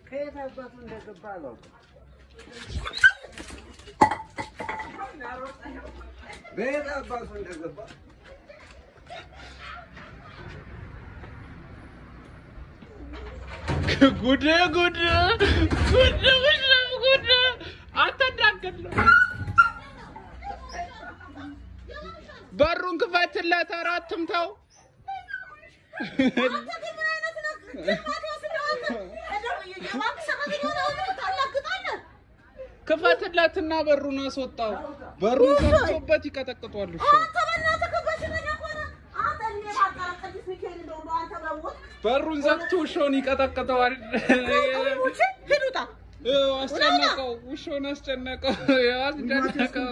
ከየት አባቱ እንደገባ አላውቅም። በየት አባቱ እንደገባ ጉድ ጉድ ጉድ ጉድ ጉድ አትዳገል በሩን ክፈትለት ኧረ አትምታው ክፈትለትና በሩን አስወጣው በሩን ዘግቶበት ይቀጠቅጧል እሺ በሩን ዘግቶ ውሻውን ይቀጠቅጠዋል ይኸው አስጨነቀው ውሻውን አስጨነቀው ይኸው አስጨነቀው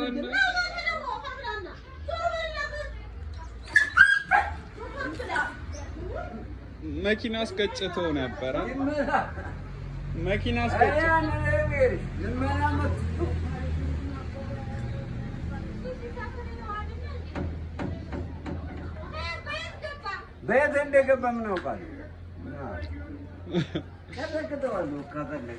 መኪና አስገጭቶ ነበረ መኪና አስገጭቶ ልመና መጡ። በየት እንደገባ ምን አውቃለሁ? ቀጠቅጠዋለሁ ከፈለገ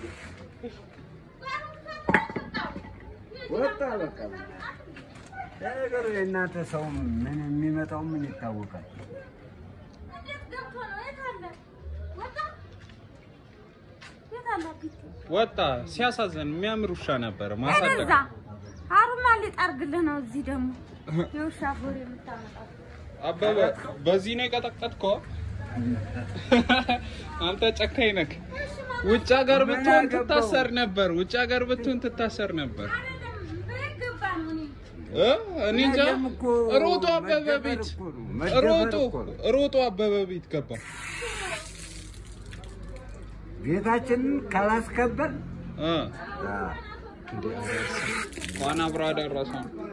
ወጣ በቃ። ነገሩ የእናንተ ሰው ምን የሚመጣው ምን ይታወቃል? ወጣ ሲያሳዝን የሚያምር ውሻ ነበር ማሳደግ እዛ አሩማ ሊጠርግልህ ነው። እዚህ ደግሞ የውሻ ቦር የምታመጣው አበበ በዚህ ነው የቀጠቀጥከው አንተ ጨካኝ ነህ ውጭ ሀገር ብትሆን ትታሰር ነበር ውጭ ሀገር ብትሆን ትታሰር ነበር እ? እኔ እንጃ ሮጦ አበበ ቤት ሮጦ ሮጦ አበበ ቤት ገባ ቤታችንን ካላስከበር እ እንኳን አብሮ አደረሰ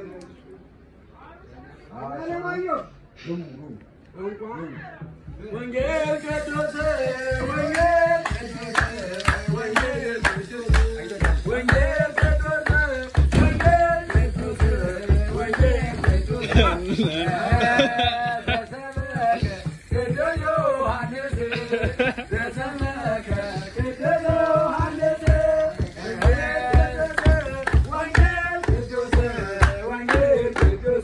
ወንጌል ቅዱስ ወንጌል ወንጌል ወንጌል ቅዱስ ወንጌል ቅዱስ ወንጌል ቅዱስ ተሰበከ ቅዱስ ዮሐንስ ተሰበከ ቅዱስ ዮሐንስ ወንጌል ቅዱስ ወንጌል ቅዱስ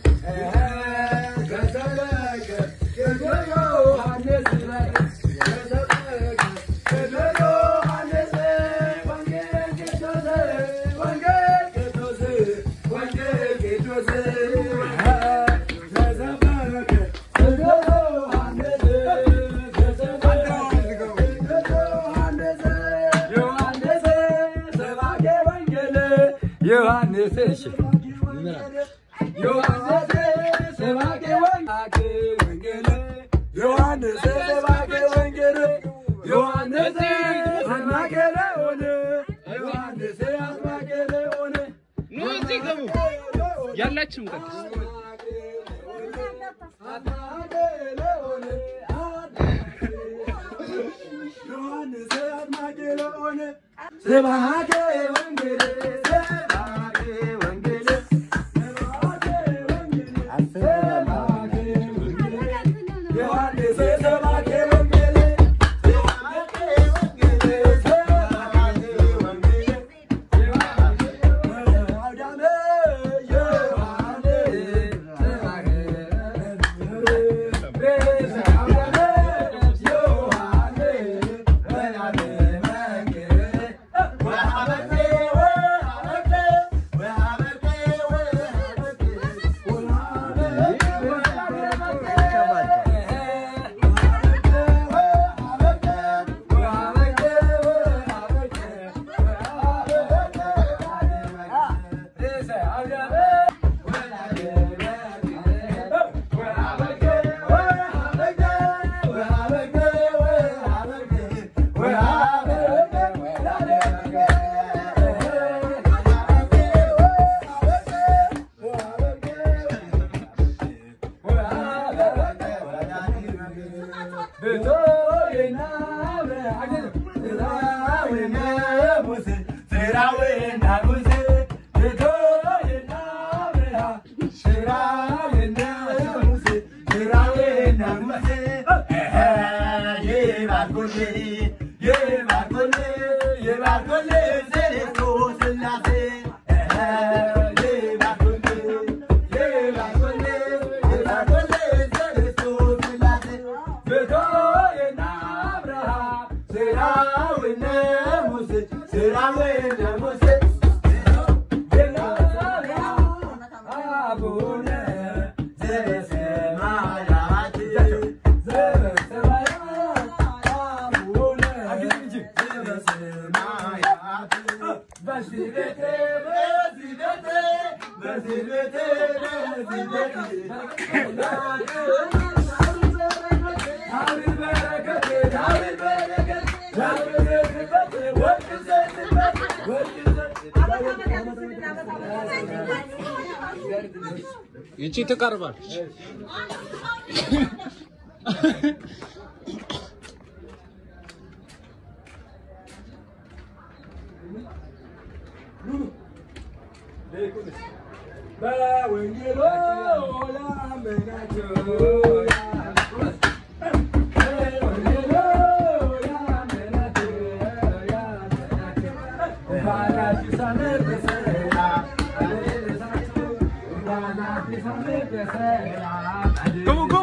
ተሰበከ ቅዱስ ዮሐንስ ተሰበከ ቅዱስ ዮሐንስ ወንጌል ቅዱስ ወንጌል ቅዱስ ወንጌል ቅዱስ ተሰበከ ቅዱስ ዮሐንስ ተሰበከ ቅዱስ ዮሐንስ ዮሐንስ ሰባኬ ወንጌል ዮሐንስ እሺ ዮሐንስ ሰባኬ ወንጌል ዮሐንስ ሰባኬ ወንጌል ዮሐንስ አጥማቄ ለሆነ ዮሐንስ አጥማቄ ለሆነ ኑ እዚህ ግቡ ያላችሁም ቅዱስ አጥማቄ ለሆነ ዮሐንስ አጥማቄ ለሆነ ሰባኬ ወንጌል ሰባኬ ወንጌል ሰባኬ ወንጌል ሰባኬ ወንጌል ዮሐንስ ሰባኬ ወንጌል ሰባኬ ወንጌል ሰባኬ ወንጌል አውዳመ ዮሐንስ ሰባኬ ይቺ ትቀርባለች። በወንጌሉ ላመናቸው በወንጌሉ ላመናቸው እንኳን አዲስ ዓመት በሰላም አደረሳችሁ። እንኳን አዲስ ዓመት በሰላም ግቡ ግቡ።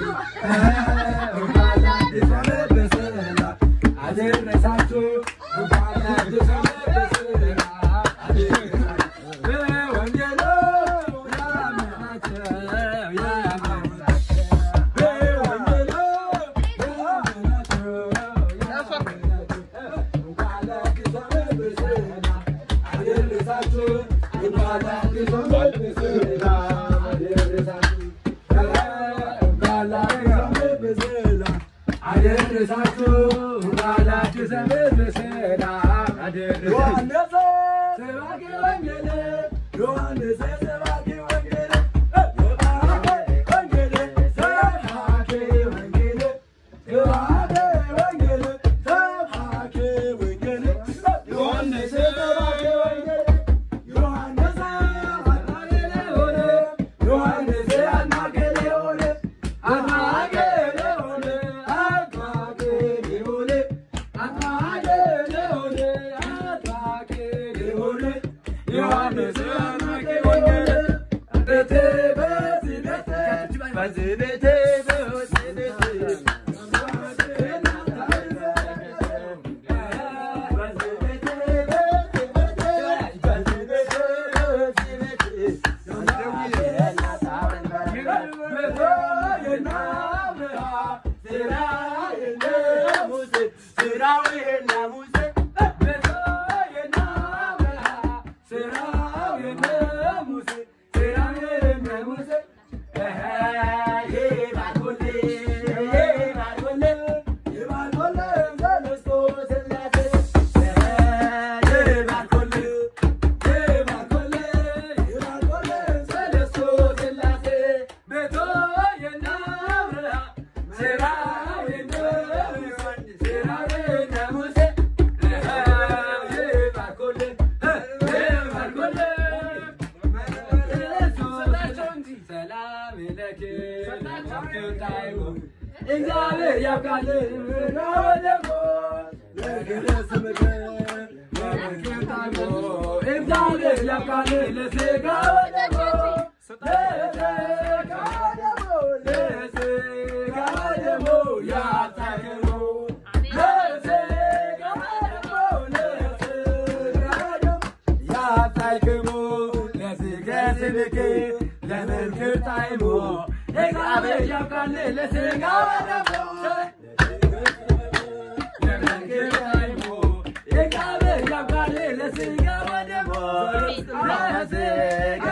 እንኳን አዲስ ዓመት በሰላም አደረሳችሁ። እንኳን አዲስ ዓመት በሰላም አደረሳችሁ። በወንጌሉ ያመናቸው ያመናቸው በወንጌሉ ያመናቸው ያመናቸው እንኳን አዲስ ዓመት በሰላም አደረሳችሁ። እንኳን አዲስ ዓመት በሰላም አደረሳችሁ። እንኳን አዲስ ዓመት በሰላም አደረሳችሁ። እንኳን አዲስ ዓመት በሰላም አደረሳችሁ። ዮሐንስ ሰባኪ ወንጌል ዮሐንስ ሰባኪ ወንጌል ሰባኪ ወንጌል ሰባኪ ወንጌል ሰባኪ ወንጌል ሰባኪ ወንጌል ዮሐንስ ሰባኪ ወንጌል ዮሐንስ አናገለ ሆነ ዮሐንስ አናገለ ሆነ አናገለ ሆነ አናገለ ሆነ አናገለ ሆነ አናገለ ሆነ ዮሐንስ አናገለ ሆነ ቤቴ በዚህ ቤቴ በዚህ ቤቴ በዚህ ቤቴ እግዚአብሔር ያብቃል ወደሞ ለግለስምከ እግዚአብሔር ያብቃል ለስጋ ወደሞ ለስጋ ወደሞ ለስጋ ወደሞ ያታክሙ ለስጋ ወደሞ ለስጋ ወደሞ ያታክሙ ለስጋ ስብክ ለመልክር ጣይሞ እግዚአብሔር ያብቃል ለስጋ ወደሞ እግዚአብሔር ያብቃል ለስጋ ወደሞ ለስጋ